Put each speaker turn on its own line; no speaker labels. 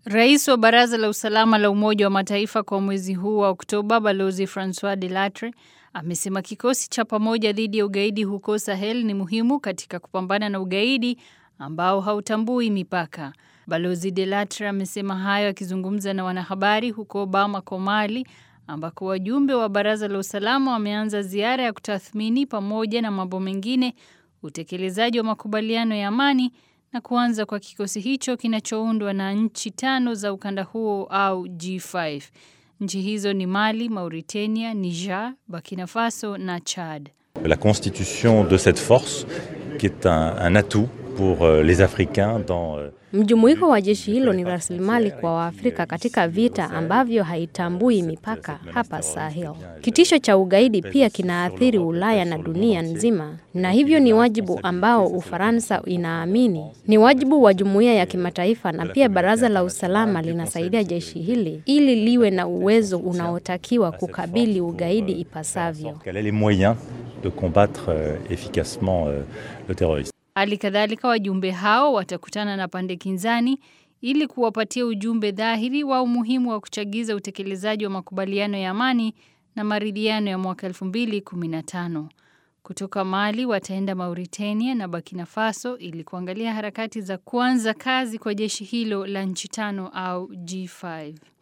Rais wa Baraza la Usalama la Umoja wa Mataifa kwa mwezi huu wa Oktoba, Balozi Francois Delattre amesema kikosi cha pamoja dhidi ya ugaidi huko Sahel ni muhimu katika kupambana na ugaidi ambao hautambui mipaka. Balozi Delattre amesema hayo akizungumza na wanahabari huko Bamako, Mali, ambako wajumbe wa Baraza la Usalama wameanza ziara ya kutathmini pamoja na mambo mengine utekelezaji wa makubaliano ya amani na kuanza kwa kikosi hicho kinachoundwa na nchi tano za ukanda huo au G5. Nchi hizo ni Mali, Mauritania, Niger, Burkina Faso na Chad.
La constitution de cette force qui est un, un atout pour les Africains dans
Mjumuiko wa jeshi hilo ni rasilimali kwa Waafrika katika vita ambavyo haitambui mipaka hapa Sahel. Kitisho cha ugaidi pia kinaathiri Ulaya na dunia nzima, na hivyo ni wajibu ambao Ufaransa inaamini ni wajibu wa jumuiya ya kimataifa, na pia Baraza la Usalama linasaidia jeshi hili ili liwe na uwezo unaotakiwa kukabili ugaidi ipasavyo.
les moyens de combattre efficacement le terrorisme.
Hali kadhalika wajumbe hao watakutana na pande kinzani ili kuwapatia ujumbe dhahiri wa umuhimu wa kuchagiza utekelezaji wa makubaliano ya amani na maridhiano ya mwaka 2015. Kutoka Mali wataenda Mauritania na Burkina Faso ili kuangalia harakati za kuanza kazi kwa jeshi hilo la nchi tano au G5.